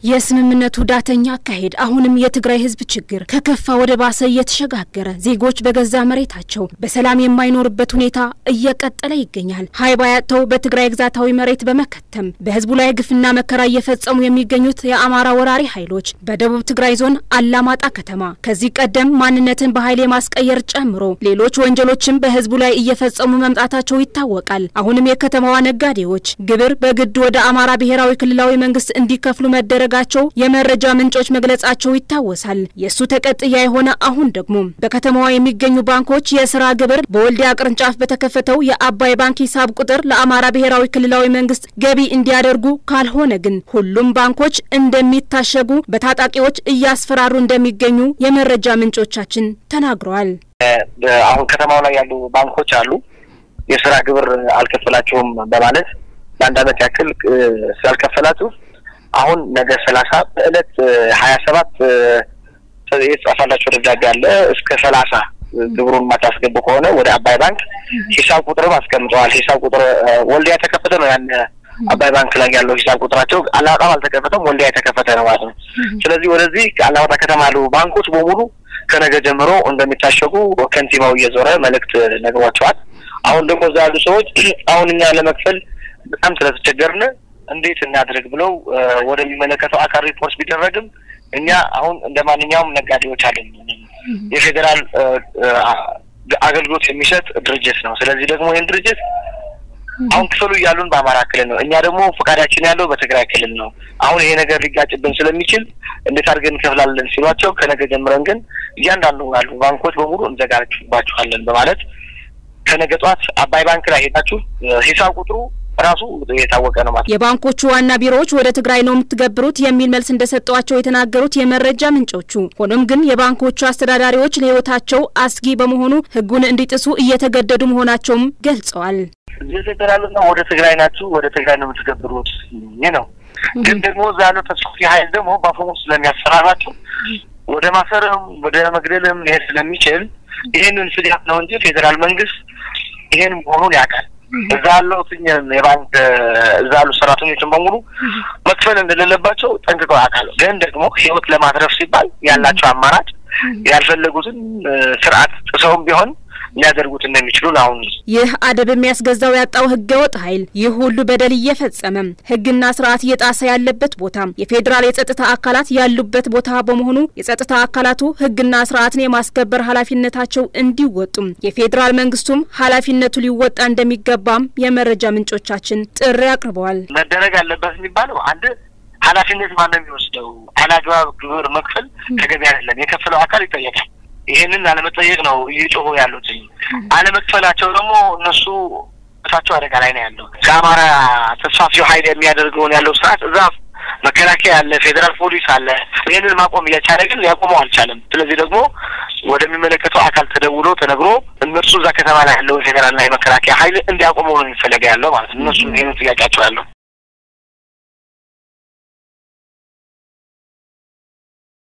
የስምምነቱ ዳተኛ አካሄድ አሁንም የትግራይ ሕዝብ ችግር ከከፋ ወደ ባሰ እየተሸጋገረ ዜጎች በገዛ መሬታቸው በሰላም የማይኖርበት ሁኔታ እየቀጠለ ይገኛል። ሀይባ ያጥተው በትግራይ ግዛታዊ መሬት በመከተም በሕዝቡ ላይ ግፍና መከራ እየፈጸሙ የሚገኙት የአማራ ወራሪ ኃይሎች በደቡብ ትግራይ ዞን አላማጣ ከተማ ከዚህ ቀደም ማንነትን በኃይል የማስቀየር ጨምሮ ሌሎች ወንጀሎችም በሕዝቡ ላይ እየፈጸሙ መምጣታቸው ይታወቃል። አሁንም የከተማዋ ነጋዴዎች ግብር በግድ ወደ አማራ ብሔራዊ ክልላዊ መንግስት እንዲከፍሉ መደረጋቸው የመረጃ ምንጮች መግለጻቸው ይታወሳል። የእሱ ተቀጥያ የሆነ አሁን ደግሞ በከተማዋ የሚገኙ ባንኮች የስራ ግብር በወልዲያ ቅርንጫፍ በተከፈተው የአባይ ባንክ ሂሳብ ቁጥር ለአማራ ብሔራዊ ክልላዊ መንግስት ገቢ እንዲያደርጉ ካልሆነ ግን ሁሉም ባንኮች እንደሚታሸጉ በታጣቂዎች እያስፈራሩ እንደሚገኙ የመረጃ ምንጮቻችን ተናግረዋል። አሁን ከተማው ላይ ያሉ ባንኮች አሉ የስራ ግብር አልከፈላችሁም በማለት ለአንድ አመት ያክል ስላልከፈላችሁ አሁን ነገ ሰላሳ በእለት ሀያ ሰባት የተጻፋላቸው ደብዳቤ አለ እስከ ሰላሳ ግብሩን የማታስገቡ ከሆነ ወደ አባይ ባንክ ሂሳብ ቁጥርም አስቀምጠዋል። ሂሳብ ቁጥር ወልዲያ የተከፈተ ነው። ያን አባይ ባንክ ላይ ያለው ሂሳብ ቁጥራቸው አላማጣም አልተከፈተም፣ ወልዲያ የተከፈተ ነው ማለት ነው። ስለዚህ ወደዚህ አላማጣ ከተማ ያሉ ባንኮች በሙሉ ከነገ ጀምሮ እንደሚታሸጉ ከንቲባው እየዞረ መልእክት ነግሯቸዋል። አሁን ደግሞ እዛ ያሉ ሰዎች አሁን እኛ ለመክፈል በጣም ስለተቸገርን እንዴት እናድርግ ብለው ወደሚመለከተው አካል ሪፖርት ቢደረግም እኛ አሁን እንደ ማንኛውም ነጋዴዎች አለን። የፌዴራል አገልግሎት የሚሰጥ ድርጅት ነው። ስለዚህ ደግሞ ይህን ድርጅት አሁን ክፍሉ እያሉን በአማራ ክልል ነው። እኛ ደግሞ ፈቃዳችን ያለው በትግራይ ክልል ነው። አሁን ይሄ ነገር ሊጋጭብን ስለሚችል እንዴት አድርገን እንከፍላለን ሲሏቸው ከነገ ጀምረን ግን እያንዳንዱ ያሉ ባንኮች በሙሉ እንዘጋባችኋለን በማለት ከነገ ጠዋት አባይ ባንክ ላይ ሄዳችሁ ሂሳብ ቁጥሩ ራሱ የታወቀ ነው ማለት። የባንኮቹ ዋና ቢሮዎች ወደ ትግራይ ነው የምትገብሩት የሚል መልስ እንደሰጧቸው የተናገሩት የመረጃ ምንጮቹ፣ ሆኖም ግን የባንኮቹ አስተዳዳሪዎች ለሕይወታቸው አስጊ በመሆኑ ሕጉን እንዲጥሱ እየተገደዱ መሆናቸውም ገልጸዋል። እዚህ ፌዴራልና ወደ ትግራይ ናችሁ፣ ወደ ትግራይ ነው የምትገብሩት ይህ ነው። ግን ደግሞ እዛ ያለው ተስፋፊ ኃይል ደግሞ በአፈሙዝ ስለሚያሰራራቸው ወደ ማሰርም ወደ መግደልም ሊሄድ ስለሚችል ይህንን ስጋት ነው እንጂ ፌዴራል መንግስት ይሄን መሆኑን ያውቃል። እዛ ያለው የባንክ እዛ ያሉ ሰራተኞችን በሙሉ መክፈል እንደሌለባቸው ጠንቅቀው ያውቃሉ። ግን ደግሞ ህይወት ለማትረፍ ሲባል ያላቸው አማራጭ ያልፈለጉትን ስርዓት ጥሰውም ቢሆን ሊያደርጉት እንደሚችሉ አሁን ይህ አደብ የሚያስገዛው ያጣው ህገ ወጥ ኃይል ይህ ሁሉ በደል እየፈጸመ ህግና ስርዓት እየጣሰ ያለበት ቦታ የፌዴራል የጸጥታ አካላት ያሉበት ቦታ በመሆኑ የጸጥታ አካላቱ ህግና ስርዓትን የማስከበር ኃላፊነታቸው እንዲወጡም የፌዴራል መንግስቱም ኃላፊነቱ ሊወጣ እንደሚገባም የመረጃ ምንጮቻችን ጥሪ አቅርበዋል። መደረግ አለበት የሚባለው አንድ ኃላፊነት ማነው የሚወስደው? አላግባብ ግብር መክፈል ተገቢ አይደለም። የከፈለው አካል ይጠየቃል። ይሄንን አለመጠየቅ ነው እየጮሁ ያሉት። አለመክፈላቸው ደግሞ እነሱ እሳቸው አደጋ ላይ ነው ያለው። ከአማራ ተስፋፊው ኃይል የሚያደርገውን ያለው ስርዓት እዛ መከላከያ አለ፣ ፌዴራል ፖሊስ አለ። ይህንን ማቆም እያቻለ ግን ሊያቆመው አልቻለም። ስለዚህ ደግሞ ወደሚመለከተው አካል ተደውሎ ተነግሮ እነሱ እዛ ከተማ ላይ ያለው ፌዴራልና የመከላከያ ኃይል እንዲያቆመው ነው የሚፈለገ ያለው ማለት ነው። እነሱ ይህን ጥያቄያቸው ያለው